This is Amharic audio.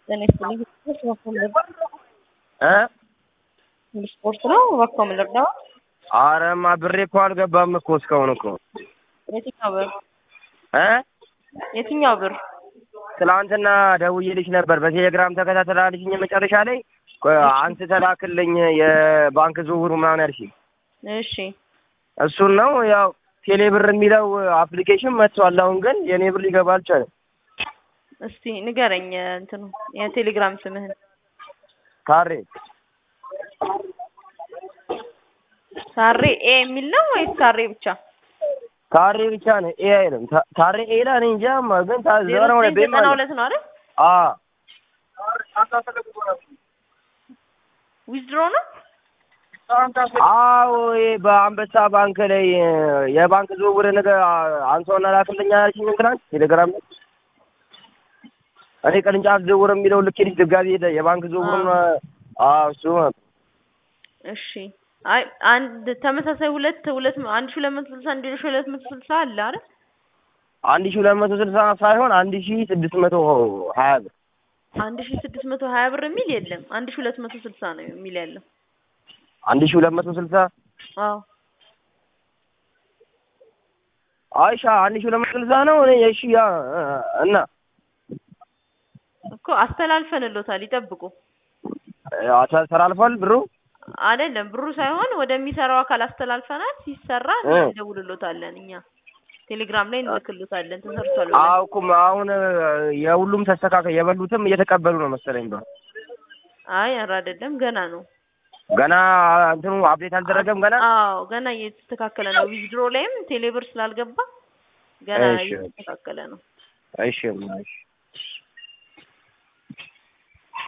ጤና ይስጥልኝ። እባክዎ ልርዳዎ? እ ስፖርት ነው። እባክዎ ልርዳዎ? አረማ ብሬ እኮ አልገባም እኮ እስካሁን እኮ የትኛው ብር? እ የትኛው ብር? ትላንትና ደውዬልሽ ነበር በቴሌግራም ተከታተላለሽኝ መጨረሻ ላይ ቆይ አንተ ተላክልኝ የባንክ ዝውውሩ ምናምን ያልሽኝ እሺ እሱን ነው ያው ቴሌ ብር የሚለው አፕሊኬሽን መጥቷል። አሁን ግን የኔ ብር ሊገባ አልቻለም። እስቲ ንገረኝ እንትኑ የቴሌግራም ስምህን። ካሬ ሳሬ ኤ የሚል ነው ወይስ ሳሬ ብቻ? ካሬ ብቻ ነው ኤ አይልም። ታ- ታሬ ኤ ላይ እኔ እንጃ ማ ግን ዜሮ ታዘረ ወደ ዘጠኝ ቤት ዘጠና ሁለት ነው አይደል? አ ዊዝድሮ ነው? አዎ ይሄ በአንበሳ ባንክ ላይ የባንክ ዝውውር ነገር አንሰውና ላክልኛ ያልሽኝ ትናንት ቴሌግራም ላይ እኔ ቅርንጫፍ ዝውውር የሚለው ልኬልሽ ድጋሚ ሄደ የባንክ ዝውውር አዎ እሱ ነው። እሺ አይ አንድ ተመሳሳይ ሁለት ሁለት አንድ ሺህ ሁለት መቶ ስልሳ አንድ ሺህ ሁለት መቶ ስልሳ አለ አይደል? አንድ ሺህ ሁለት መቶ ስልሳ ሳይሆን አንድ ሺህ ስድስት መቶ ሀያ ብር አንድ ሺህ ስድስት መቶ ሀያ ብር የሚል የለም። አንድ ሺህ ሁለት መቶ ስልሳ ነው የሚል ያለው። አንድ ሺህ ሁለት መቶ ስልሳ አዎ አይሻ አንድ ሺህ ሁለት መቶ ስልሳ ነው። እኔ እሺ ያ እና እኮ አስተላልፈንሎታል። ይጠብቁ። አ- ተላልፏል ብሩ አይደለም ብሩ ሳይሆን ወደሚሰራው አካል አስተላልፈናል። ሲሰራ እ። እንደውልሎታለን እኛ ቴሌግራም ላይ እንልክሎታለን። ተሰርቷል ብለን። አዎ እኮ አሁን የሁሉም ተስተካከል የበሉትም እየተቀበሉ ነው መሰለኝ ብሩ አይ ኧረ አይደለም ገና ነው። ገና እንትኑ አፕዴት አልተደረገም ገና አዎ ገና እየተስተካከለ ነው። ዊዝድሮ ላይም ቴሌብር ስላልገባ ገና እሺ። እየተስተካከለ ነው። እሺ እሺ